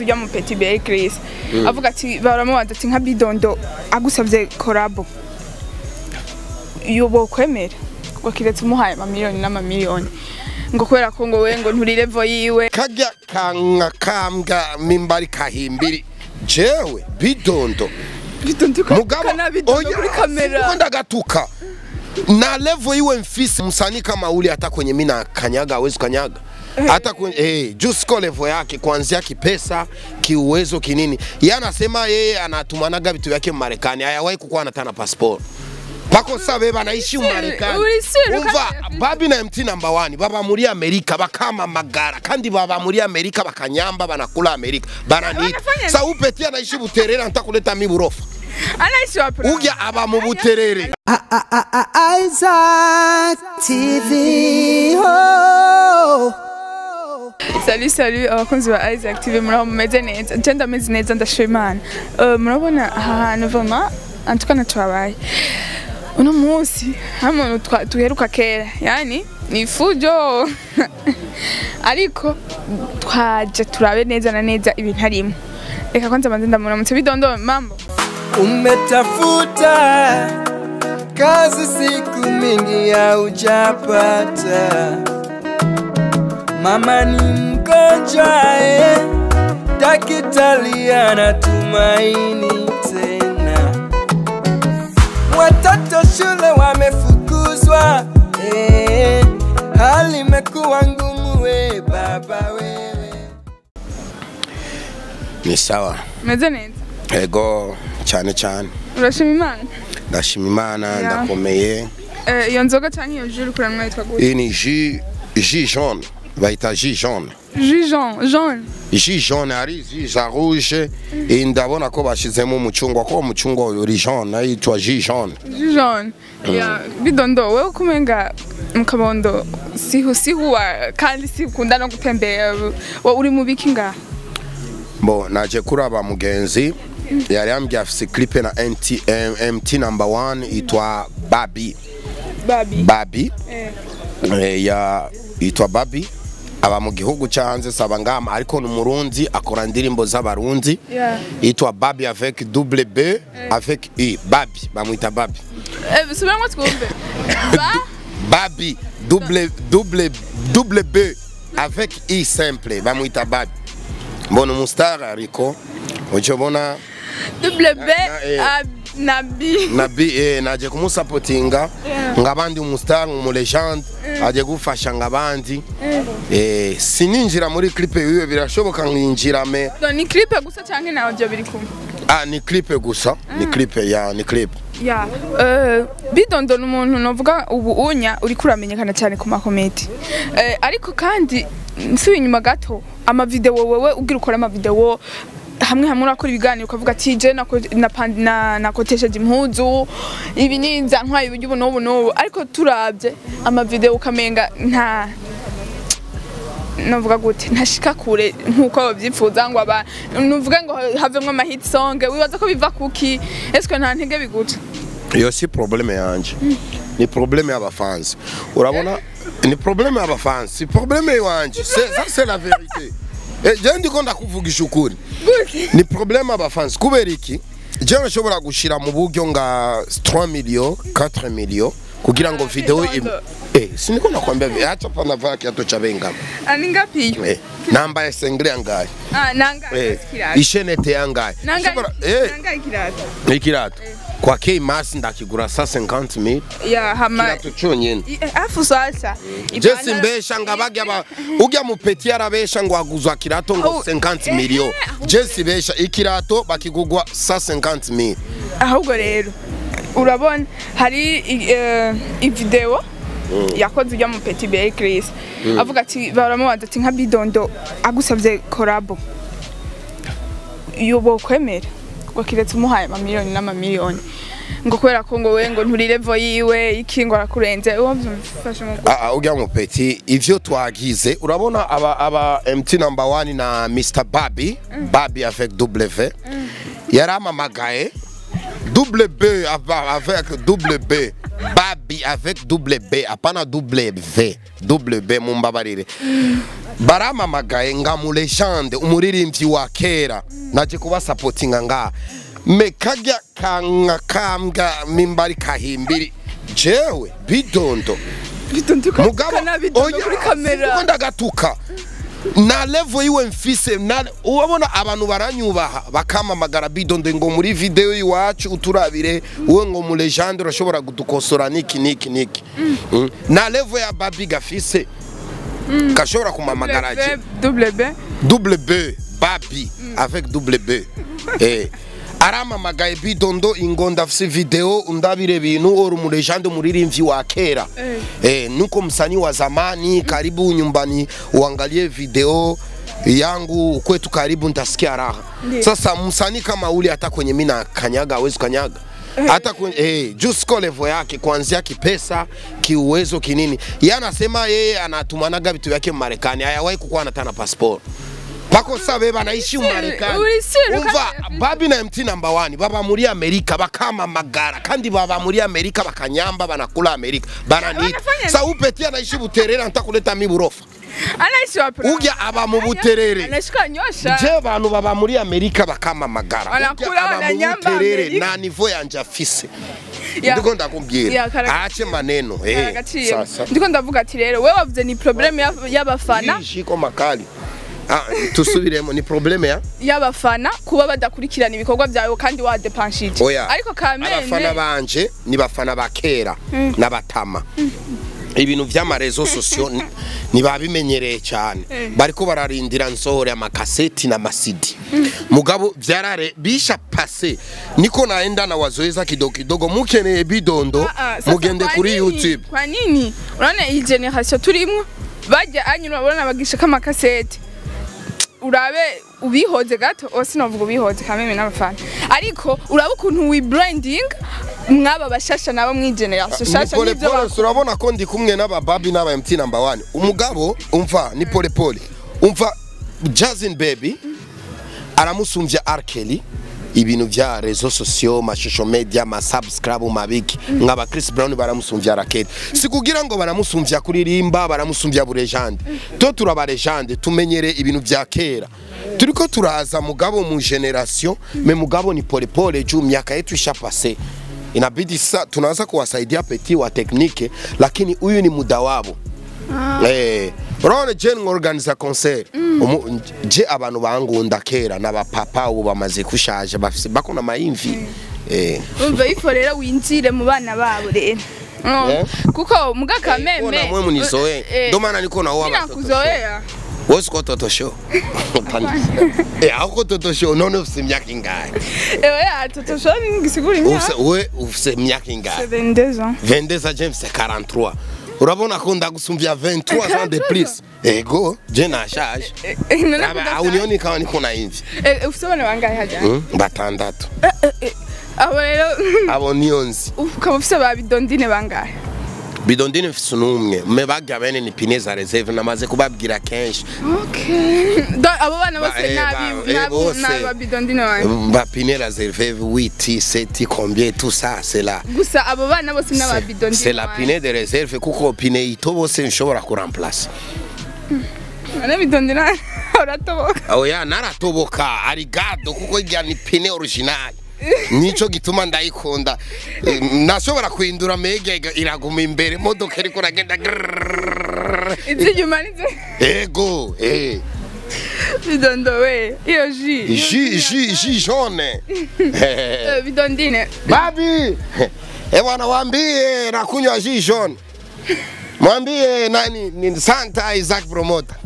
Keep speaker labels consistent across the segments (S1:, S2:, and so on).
S1: ujya mu Petit Bey Chris avuga ati baramubaza ati nka bidondo agusabye korabo yobo kwemera ngo kiretse umuhaye amamiliyoni n'amamiliyoni ngo kubera ko ngo we ngo nturi level yiwe
S2: kajya kanka kambwa mimbari kahimbiri jewe bidondo
S1: bidondo kana bidondo kuri kamera
S2: siko ndagatuka na level iwe mfisi msanii kama ule hata kwenye mimi na kanyaga hawezi kanyaga hata kwenye eh, juu siko level yake kuanzia kipesa kiuwezo kinini yeye anasema yeye anatumanaga vitu vyake Marekani hayawahi kukuwa anatana passport pako sasa beba anaishi Marekani
S1: uri sure
S2: umva
S1: kandi-
S2: babi na MT number one baba muri Amerika bakamamagara kandi baba muri Amerika bakanyamba banakula Amerika bananiita
S1: Wanafanya
S2: sasa upeti anaishi Buterere anataka kuleta mi burofa
S1: anaishi wapi
S2: uja aba mu Buterere
S3: Isaac TV. Oh.
S1: Salut salut abakunzi ba Isaac TV muraho mumeze neza je ndameze neza ndashima Imana Eh, murabona aha hantu vraiment en tout cas natwabaye uno munsi hamwe tuheruka kera yani ni fujo ariko twaje turabe neza na neza ibintu arimo reka kwanza manze ndamuramutse bidondo mambo
S3: Umetafuta kazi siku mingi haujapata, mama ni mgonjwa eh, daktari anatumaini tena, watoto shule wamefukuzwa eh, hali imekuwa ngumu we baba wewe
S2: ni sawa
S1: meze neza
S2: ego cyane cyane
S1: urashima Imana
S2: ndashima imana
S1: Ya.
S2: ndakomeye
S1: Eh, iyo nzoga canke iyo jus kurana mwitwa gute
S2: iyi ni ji ji jaune bayita ji jaune
S1: jus jaune jaune
S2: ji jaune hari ji za rouge iyi ndabona ko bashizemo umucungwa ko umucungwa uri jaune yitwa ji jaune
S1: jus jaune ya bidondo wewe kumenga mu kabondo sihu sihuwa kandi sikunda no gutembera wa uri mu biki ngaha
S2: bo naje kuraba mugenzi yari yambwiye afise clip na MT, M- MT number one yitwa Babi
S1: babi
S2: Babi
S1: eh.
S2: eh, ya yitwa Babi aba mu gihugu cyo hanze saba ngama ariko ni umurundi akora indirimbo z'abarundi
S1: Yeah.
S2: yitwa Babi avec double B avec I Babi bamwita Babi
S1: Eh, subiramwo twumve ba
S2: Babi double double double B avec I simple bamwita Babi mbona umustar ariko ucobona
S1: double b
S2: Na- eh.
S1: a- na b
S2: na B eh, naje kumusapotinga
S1: Yeah.
S2: ngabandi umustar umulegende aje gufasha ngabandi eh, sininjira muri clip yiwe birashoboka nkinjira me
S1: Do, ni clip gusa canke na audio biri kumwe
S2: ah, ni clip gusa ni clip ya ni clip
S1: ya eh, bidondo ni umuntu novuga ubu unya uri kuramenyekana cyane ku makomedi eh, ariko kandi nsubiye inyuma gato amavideo wewe ugira ukora amavideo hamwe hamwe urakora ibiganiro ukavuga ati je nako- napa- na- nakotesheje impuzu ibi ninza ntwaye uburyo ubu n'ubu n'ubu ariko turabye amavideo ukamenga nta novuga gute ntashika kure nkuko babyifuza ngo aba nuvuga ngo havemwo ama hit song wibaza ko biva kuki eske nta ntege biguca
S2: iyo si probleme yanje ni probleme y'abafansi urabona ni probleme y'abafansi si probleme iwanje C'est- ça c'est la vérité Eh, je ndiko ndakuvugisha ukuri ni probleme y'abafansi kubera iki je nashobora gushira mu buryo nga 3 million 4 million kugira ngo video im... eh siniko nakwambia vi- acha pana vaa kiato cha bengama
S1: ani ngapi iyo
S2: eh namba ya sengre yangaye
S1: ah nanga
S2: eh
S1: kirato
S2: ishenete yangaye
S1: nanga
S2: Nshobora- eh
S1: nanga kirato
S2: ikirato kwa K Mass ndakigura sa 50000
S1: ya hama
S2: kirato cyonyine
S1: I- eh, afu sasa
S2: jesi mbesha nga bagya ba ujya mupeti yarabesha ngo aguzwa kirato ngo
S1: Oh,
S2: 50
S1: eh,
S2: million
S1: eh, ahubwo-
S2: jesi besha ikirato bakigugwa sa 50 mil
S1: ahubwo rero urabona hari i- eh, ivideo yakoze ujya mu Petit Bey Chris avuga ati baramubaza ati nka bidondo agusabye korabo yobo kwemera ngo kiretse umuhaye amamiliyoni n'amamiliyoni ngo kubera ko ngo we ngo nturi level yiwe iki ngo arakurenze uwo byumfashe mu
S2: Ah, ah, ujya mupeti ivyo twagize urabona aba aba MT number 1 na Mr Babi Babi avec W yaramamagaye double B ava- avec double B Babi babi avec double b apana double v double b mumbabarire baramamagaye nga mu legende umuririmbyi wa kera naje kubasapotinga nga me kajya kanka kambwa mimbari kahimbiri jewe bidondo mugabo
S1: bidondo kuri kamera
S2: siko ndagatuka na level yiwe mfise na urabona abantu baranyubaha bakamamagara bidondo ngo muri video iwacu uturabire wowe ngo mu legende urashobora kudukosora niki niki niki Mm. na level ya babi gafise gashobora kumamagara je
S1: double b
S2: double B babi avec double B eh aramamagaye bidondo ingo ndafise video undabire bintu uri mu legende muririmbyi wa kera
S1: Eh.
S2: eh nuko msanii wa zamani karibu nyumbani uangalie video yangu kwetu karibu ntasikia raha
S1: Ndiyo.
S2: sasa msanii kama ule hata kwenye mimi na kanyaga hawezi kanyaga hata kwenye eh, juu siko level yake kuanzia kipesa kiuwezo kinini yeye anasema yeye anatumanaga vitu vyake Marekani hayawahi kukuwa anatana passport pako sasa beba anaishi Marekani
S1: uri sure
S2: umva
S1: kandi-
S2: babi na MT number one baba muri Amerika bakamamagara kandi baba muri Amerika bakanyamba banakula Amerika bananiita
S1: Wanafanya
S2: sa upeti anaishi Buterere ntakuleta mi burofa
S1: anaishi wapi
S2: Ujya aba mu Buterere.
S1: anashika nyosha
S2: je bantu baba muri Amerika bakamamagara
S1: Wanakula,
S2: Ujya aba mu
S1: wananyamba
S2: Buterere
S1: Amerika.
S2: na nivo yanje afise
S1: Ya.
S2: ndiko ndakubwira
S1: Ya, karagaciro.
S2: aache maneno eh
S1: Karagaciye.
S2: sasa
S1: ndiko ndavuga ati rero wewe wavuze ni probleme ya- y'abafana
S2: shiko makali ah tusubiremo ni probleme ya
S1: y'abafana kuba badakurikirana ibikorwa byawe kandi wadepanshije
S2: oya
S1: ariko
S2: abafana
S1: kamene
S2: banje ni bafana ba kera n'abatama ibintu vy'amarezo sosiyo ni- ntibabimenyereye cyane bariko bararindira nsohore amakaseti n'amasidi mugabo vyarare bisha pase niko naenda na wazoeza kidogo kidogo mukeneye bidondo
S1: Ah, ah, sasa
S2: mugende
S1: kwa
S2: kuri
S1: nini?
S2: youtube
S1: kwa nini urabona iyi generation turimwo bajya anyura urabona bagisha kamakasete urabe ubihoze gato o sinovuga ubihoze kameme n'abafana ariko urabe ukuntu wi branding mwaba bashasha nabo mwigeneration shasha
S2: pole
S1: n'ibyo
S2: pole
S1: bakora
S2: urabona ko ndi kumwe n'abababi n'aba MT number one umugabo umva ni pole pole umva Jazin baby aramusumbya R Kelly ibintu vya rezo sosiyo mashusho media masubscribe mabiki nk'aba Chris Brown baramusumbya R Kelly sikugira ngo baramusumbya kuririmba baramusumbya burejande to turaba legende tumenyere ibintu vya kera turiko turaza mugabo mu generation me mugabo ni pole pole juu miaka yetu ishapase inabidi sa tunaanza kuwasaidia peti wa teknike lakini huyu ni muda wabo Eh, urabona je ngorganiza concert Umu- je abantu bangunda kera n'abapapa ubu bamaze kushaje bafise bakona mayimvi eh
S1: umva ifo rero winjire mu bana babo rero Mm.
S2: Eh?
S1: kuko muga kameme
S2: Ona mwe munizoe
S1: eh,
S2: ndo maana niko na wao
S1: ninakuzoea
S2: wose ko toto show eh ako toto show none ufise imyaka ingahe
S1: ewe atotoshoni ngisigura imyaka
S2: ufise we ufise imyaka ingahe
S1: 22 ans
S2: 22 ans James 43 urabona ko ndagusumvya 23 ans de plus ego je nashaje Aba aunioni kama niko na imvi
S1: ufite abana bangahe hajya
S2: Mm, batandatu
S1: abo rero
S2: abo niyonzi
S1: ukaba ufite ba bidondine bangahe
S2: bidondine mfise n'umwe me bagya bene ni pine za reserve namaze kubabwira kenshi
S1: Do- abo bana
S2: Ba-
S1: bose
S2: eh, ba- eh, bose.
S1: n'aba bidondine banjye
S2: ba pine reserve 8 7 combien tout ça c'est là
S1: gusa abo bana bose n'aba
S2: C'est-
S1: bidondine
S2: c'est la pine de reserve kuko pine ito bose nshobora kuramplace
S1: bana bidondine uratoboka
S2: oya naratoboka arigado kuko irya ni pine original nico gituma ndayikunda Eh, nashobora kuhindura mege iraguma imbere modoka iriko iragenda grrrr.
S1: izinyuma nizo
S2: ego eh
S1: bidondo we iyo ji
S2: ji ji ji jaune
S1: Eh, bidondine
S2: babi eh bwana waambie nakunywa ji jaune mwambie nani ni Santa Isaac promoter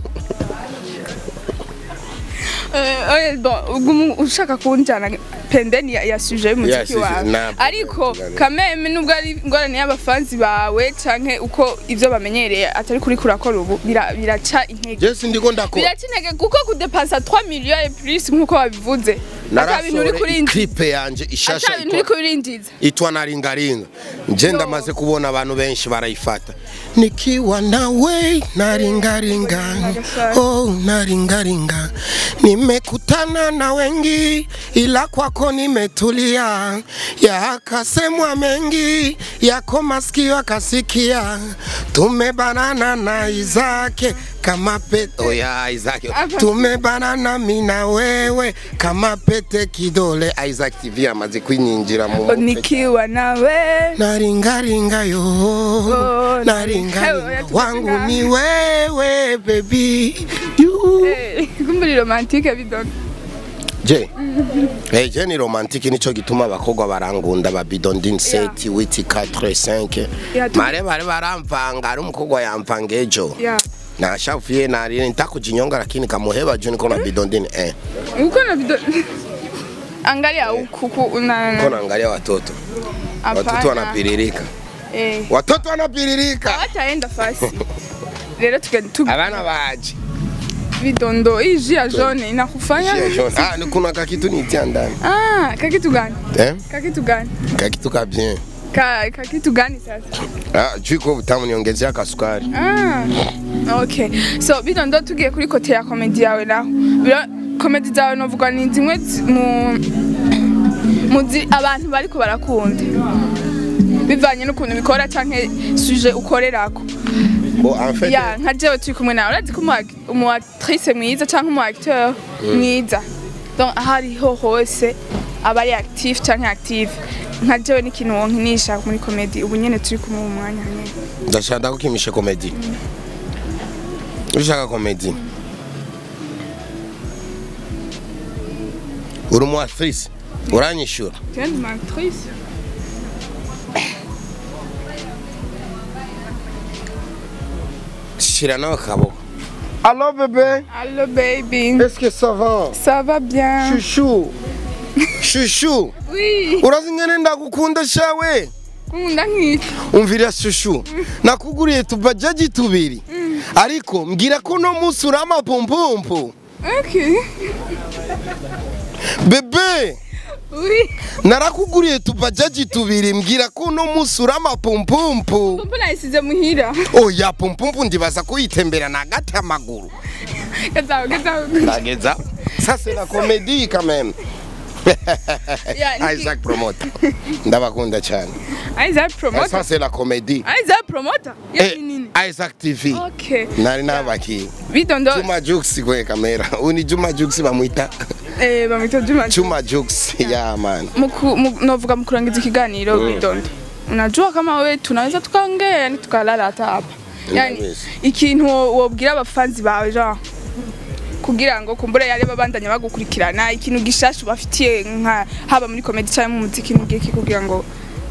S1: Eh, oye, bon, ugumu ushaka kunjana pendeni ya, ya suje y'umuziki
S2: sujet,
S1: wawe
S2: na-
S1: ariko
S2: na-
S1: kameme nubwo ari ingorane y'abafanzi bawe canke uko ivyo bamenyereye atari kuri kurakora ubu bira- biraca intege
S2: je sindiko ndakora
S1: biraca intege kuko kudepasa 3 millions et plus nk'uko wabivuze Ata bintu uri
S2: narasohora
S1: kurindiza.
S2: iklipe yanje ishasha
S1: ata bintu uri
S2: itwa-
S1: kubirindiza
S2: itwa naringaringa nje ndamaze kubona abantu benshi barayifata nikiwa nawe naringaringa oh naringaringa nimekutana na wengi ila kwako nimetulia yakasemwa mengi yako masikio akasikia tumebanana na Izake kama pete oh ya Izake
S1: Hapa.
S2: tumebanana mi na wewe kama pete kidole Isaac TV amaze kwinyinjira mu mutwe
S1: nikiwa nawe
S2: naringaringa yo
S1: Oh,
S2: naringaringa
S1: naringa.
S2: wangu ni wewe baby you
S1: Eh, kumbe ni romantike bidondo
S2: je eh je ni romantique nico gituma abakobwa barangunda ba bidondin 7 8 4 5
S1: Yeah, tu-
S2: mare bare baramvanga ari umukobwa yampanga ejo
S1: ya
S2: nashafuye nari nitakujinyonga lakini kamuheba juu niko na bidondin eh
S1: uko na bidondo angalia huku ku- na
S2: niko
S1: na
S2: naangalia watoto watoto
S1: hapana.
S2: wanapiririka
S1: eh
S2: watoto wanapiririka
S1: hataenda fasi rero tugenda tu
S2: abana baje
S1: bidondo hii jus ya jaune inakufanya
S2: Jia jaune. ah ni kuna kakitu nitia ndani
S1: ah kakitu gani
S2: eh
S1: kakitu gani
S2: kakitu ka bien
S1: ka kakitu gani sasa
S2: ah juu iko butamu niongezea kasukari
S1: Ah, okay. So bidondo tugiye kuri kote ya komedi yawe naho. Biro komedi zawe novuga ni zimwe zi- mu muzi abantu bariko barakunda. Bivanye n'ukuntu bikora canke suje ukorerako.
S2: bo en fait
S1: Ya nka jewe turi kumwe nawe urazi ko umu ac- umu actrice mwiza canke umu acteur mwiza. Donc ahariho hose aba ari active canke active. Nka jewe n'ikintu wonkinisha muri komedi ubu nyene turi kumwe mu mwanya nyene.
S2: ndashaka ndakukimisha komedi ushaka komedi uri umu actrice uranyishura
S1: Tu es une actrice
S2: shira nawe akaboko allo bebe
S1: Allô baby.
S2: est-ce que ça va
S1: Ça va bien?
S2: shushu shushu
S1: Oui.
S2: urazi ngene ndagukunda shawe
S1: Kunda nkiki.
S2: umvira shushu nakuguriye tubajaji tubiri ariko mbwira ko no munsi uri amapumpumpu
S1: Okay.
S2: bebe
S1: Oui.
S2: narakuguriye tubajaji tubiri mbwira ko uno munsi uri amapumpumpu
S1: Mbona yasize muhira?
S2: oya pumpumpu ndibaza ko yitemberana hagati y'amaguru
S1: Gazaho gazaho.
S2: ndageza ça c'est la comédie quand même
S1: Ya, niki-
S2: Isaac promoter ndabakunda cyane
S1: Isaac
S2: ça
S1: promoter.
S2: c'est la comédie
S1: Isaac promoter.
S2: Eh,
S1: Ya nini?
S2: Isaac TV
S1: Okay.
S2: nari nabakiye
S1: Bidondo
S2: Juma Jux kwenye kamera uni Juma Jux bamwita
S1: eh bamwita Juma.
S2: Juma Jux ya man
S1: Muku mu- novuga mukurangiza ikiganiro Bidondo. Unajua kama wewe tunaweza tukaongea yani tukalala hata hapa. Yani
S2: Ndabizi.
S1: ikintu wo- wobwira abafanzi bawe genre kugira ngo kumbure yari babandanya bagukurikirana ikintu gishasha bafitiye nka haba muri comedy cyangwa mu muziki n'igiki kugira ngo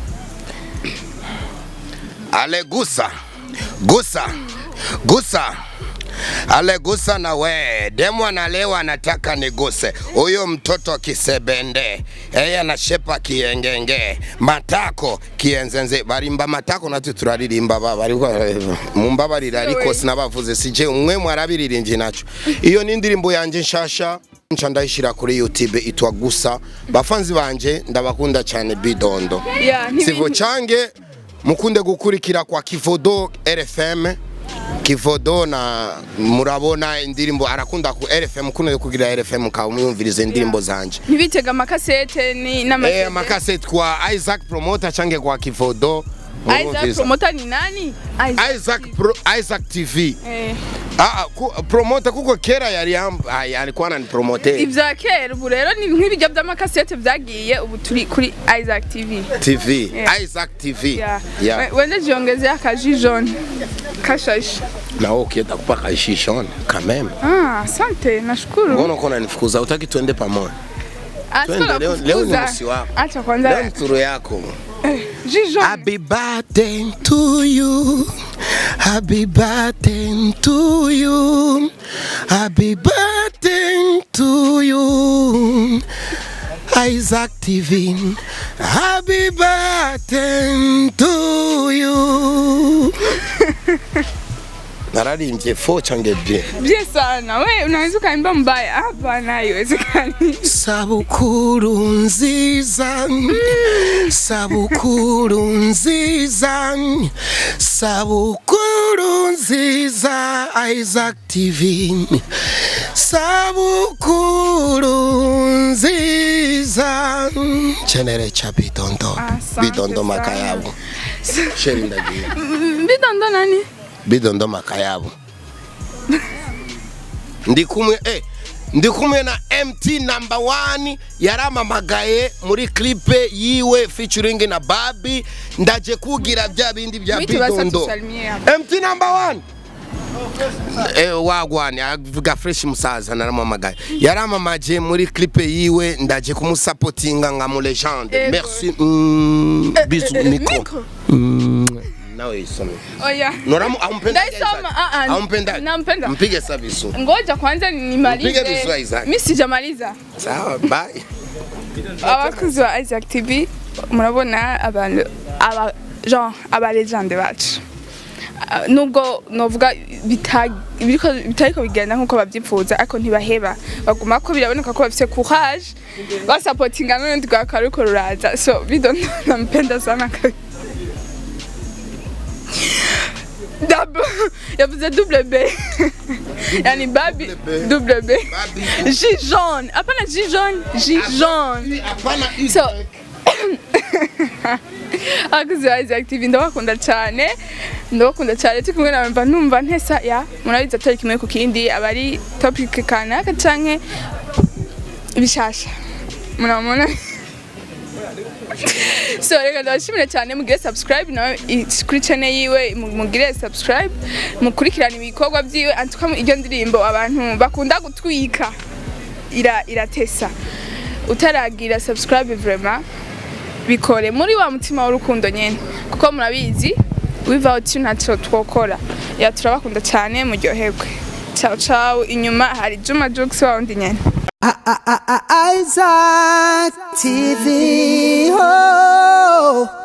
S2: ale gusa gusa gusa ale gusa na we demu analewa anataka niguse huyo mtoto kisebende eye anashepa kiengenge matako kienzenze barimba matako natwe turaririmba ba bariko mumbabarira ariko
S1: Yewe.
S2: sinabavuze sije umwe mwarabiririnje naco iyo ni indirimbo yanje nshasha nca ndayishira kuri youtube itwa gusa bafanzi banje ndabakunda cyane bidondo
S1: ya
S2: sivo change mukunde gukurikira kwa kivodo rfm kivodo na murabona indirimbo arakunda ku rfm kunde kugira rfm mukaba muyumviriza indirimbo zanje
S1: ntibitega amakasete ni
S2: eh
S1: n'amasete
S2: makaseti kwa isaac promoter change kwa kivodo
S1: Isaac
S2: murumviriza.
S1: promoter ni nani
S2: isaac Pro, isaac tv
S1: eh
S2: ah, ah, ku, promoter kuko kera yari yam- ah, alikuwa ananipromote
S1: ibya kera ubu rero ni nk'ibijya by'amakasete byagiye ubu turi kuri Isaac TV
S2: tv
S1: Yeah.
S2: isaac tv
S1: ya
S2: yeah.
S1: We- wende jiongezea akaji jaune kashashi
S2: nawe ukienda kupaka ishishone kameme
S1: ah asante nashukuru
S2: mbona uko unanifukuza utaki tuende pamoja
S1: Ah,
S2: twende,
S1: sikuwa
S2: leo-
S1: nakufukuza.
S2: leo ni msi wako.
S1: acha
S2: leo
S1: kwanza
S2: ni turu yako
S1: ji jaune
S2: Happy birthday to you. Happy birthday to you. Happy birthday to you. Isaac TV. Happy birthday to you. nararimbye fo change bien
S1: Bien sana. We unaweza ukaimba mbaya. Hapana, haiwezekani.
S2: sabukuru nziza sabukuru nziza sabukuru nziza isaac tv sabukuru nziza chenere cha bidondo
S1: Asante
S2: bidondo
S1: sana.
S2: makayabo sheri ndagiye
S1: Bidondo nani?
S2: bidondo makayabo ndi kumwe eh, ndi kumwe na mt number one yaramamagaye muri clipe yiwe featuring na babi ndaje kugira bya bindi bya
S1: Mwite basi
S2: bidondo
S1: atusalimie hapa.
S2: mt number one Eh, wagwane avuga fresh musaza naramamagaye yaramamaje muri clipe yiwe ndaje kumusapotinga nka mu legende
S1: Ego.
S2: merci mm, bisu
S1: eh,
S2: micro
S1: micro.
S2: Mm, nawe isome
S1: Oya.
S2: Noramu aumpenda
S1: Ndaisoma, ah, ah,
S2: Aumpenda.
S1: nampenda.
S2: Mpige sabisu.
S1: Ngoja kwanza nimalize.
S2: Mpige vizuri, Isaac.
S1: Mimi sijamaliza.
S2: Sawa, bye.
S1: abakunzi ba Isaac TV murabona abantu aba genre aba legende bacu Ah, nubwo novuga bita- biriko bitariko bigenda nkuko babyifuza ariko ntibaheba baguma ko biraboneka ko bafite courage basapotinga n'urundi rwa karuko ruraza so bidondo nampenda sana kabisa Dab yavuze double B yani babi double B
S2: Babi.
S1: J jaune hapana J jaune J jaune
S2: Hapana
S1: so abakozi ba Isaac TV ndabakunda cyane ndabakunda cyane turi kumwe nawe mba numva ntesa ya murabizi atari kimwe ku kindi aba ari topic kanaka canke bishasha murabona so reka ndabashimire cyane mugire subscribe nawe i- kuri channel yiwe mu- mugire subscribe mukurikirane ibikorwa byiwe antuka iryo ndirimbo abantu bakunda gutwika ira iratesa utaragira subscribe vraiment bikore muri wa mutima w'urukundo nyene kuko murabizi without you ntacyo twokora ya turabakunda cyane muryoherwe ciao ciao inyuma hari Juma Jux wa wundi nyene
S4: Isaac TV. Oh.